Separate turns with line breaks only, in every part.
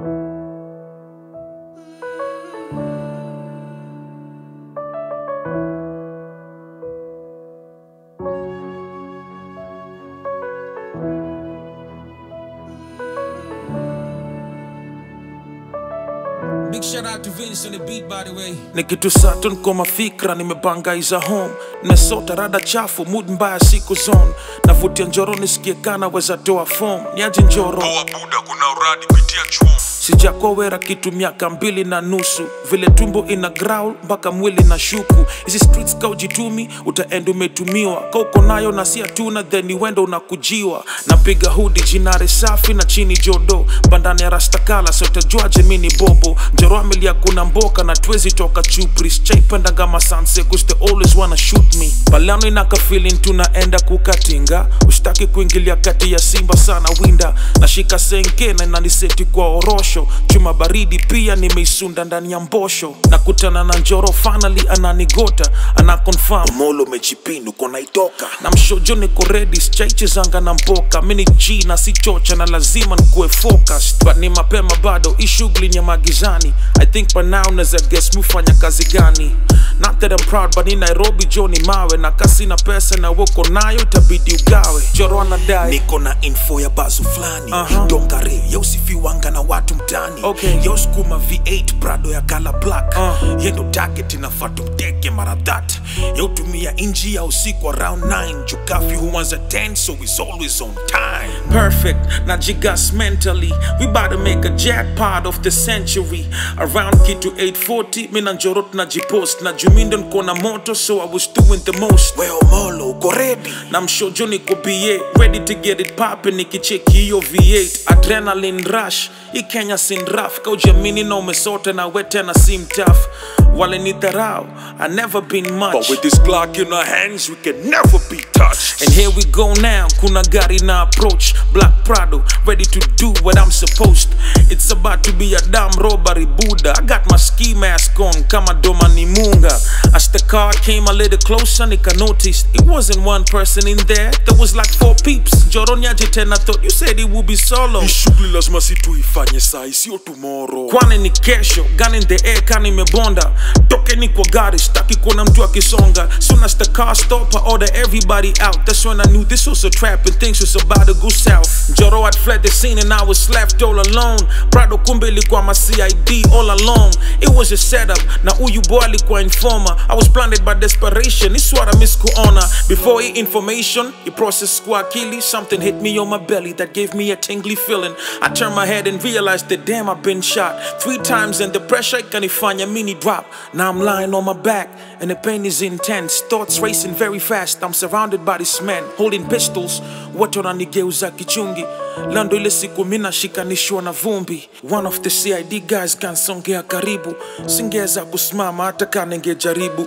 Big shout out to Vince on the beat, by the way.
ni kitu saturn kwa mafikra nimebangaiza home nesota rada chafu mood mbaya siku zone navutia njoro nisikie kana weza toa form niaje njoro
Poa buda, kuna uradi pitia chuo.
sijakuwa wera kitu miaka mbili na nusu vile tumbo ina growl mpaka mwili na shuku hizi streets ka ujitumi utaenda umetumiwa ka uko nayo na si hatuna then ni wendo unakujiwa napiga hudi jinare safi na chini jodo bandani ya rastakala sotajuaje mi ni bobo njoro amelia kuna mboka na twezi toka chupris chaipendanga masanse cause they always wanna shoot me balano inaka feeling tunaenda kukatinga ushtaki kuingilia kati ya simba sana winda nashika senke na inaniseti kwa orosho chuma baridi pia nimeisunda ndani ya mbosho nakutana na njoro finally ananigota ana confirm molo mechipindu kona itoka na mshojo niko ready chaichezanga na mboka mini g na si chocha na lazima nikuwe focused but ni mapema bado hii shughuli ni ya magizani i think by now naza guess mufanya kazi gani not that I'm proud but in Nairobi jo ni mawe na kasi na pesa na woko nayo itabidi ugawe joro anadai
niko na info ya bazu fulani
Aha.
dongare yausifiwanga na watu mtani
Okay.
yausukuma v8 prado ya kala black
Uh.
yendo target inafaa tumteke mara that yautumia inji ya usiku around 9 jukafi huanza 10 so is always on time
perfect na jigas mentally we about to make a jackpot of the century around kitu 840 mina njoro tunajipost na jumindo niko na moto so i was doing the most
weo molo uko ready
na mshojo niko ba ready to get it poppin nikicheki hiyo v8 adrenaline rush hii kenya sin raf kaujamini na umesota na we tena si mtaf wale ni dharau i never been much
but with this glock in our hands we can never be touched
And here we go now, kuna gari na approach Black Prado, ready to do what I'm supposed It's about to be a damn robbery Buddha I got my ski mask on, kama doma ni munga As the car came a little closer, nika noticed It wasn't one person in there, there was like four peeps Joronyaje tena thought you said it would be solo
hii shughuli lazima si tuifanye sai sio tomorrow
kwani ni kesho gun in the air kani imebonda tokeni kwa gari staki kuona mtu akisonga soon as the car stop I order everybody out that's when I knew this was a trap and things was about to go south Joro had fled the scene and I was left all alone Prado kumbe ilikuwa ma CID all along it was a setup na huyu boy alikuwa informer I was blinded by desperation it's what I miss kuona before he information he processed kwa akili something hit me on my belly that gave me a tingly feeling I turned my head and realized that damn I've been shot three times and the pressure ikanifanya mini drop now I'm lying on my back and the pain is intense thoughts racing very fast I'm surrounded by these men holding pistols watu wananigeuza kichungi lando ile siku mina shikanishwa na vumbi one of the CID guys kansongea karibu singeweza kusimama hata kaningejaribu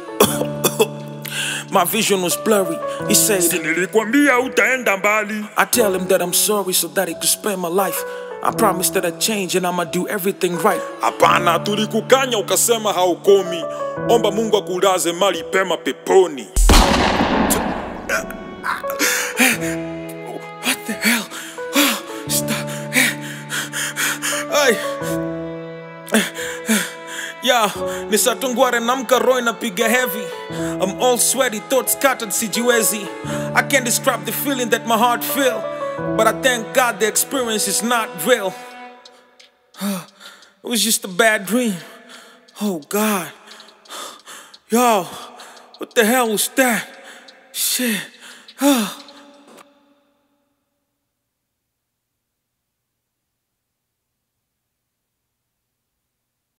My vision was blurry. He said,
nilikwambia utaenda mbali
I tell him that I'm sorry so that he could spare my life. I promise that I change and I'ma do everything right.
hapana tulikukanya ukasema haukomi omba mungu akulaze mali pema peponi
What the hell? Stop. Ay. Yeah, ni satungware namka roy napiga heavy. I'm all sweaty, thoughts scattered sijiwezi. I can't describe the feeling that my heart feel, but I thank God the experience is not real. It was just a bad dream. Oh God. Yo, what the hell was that? Shit.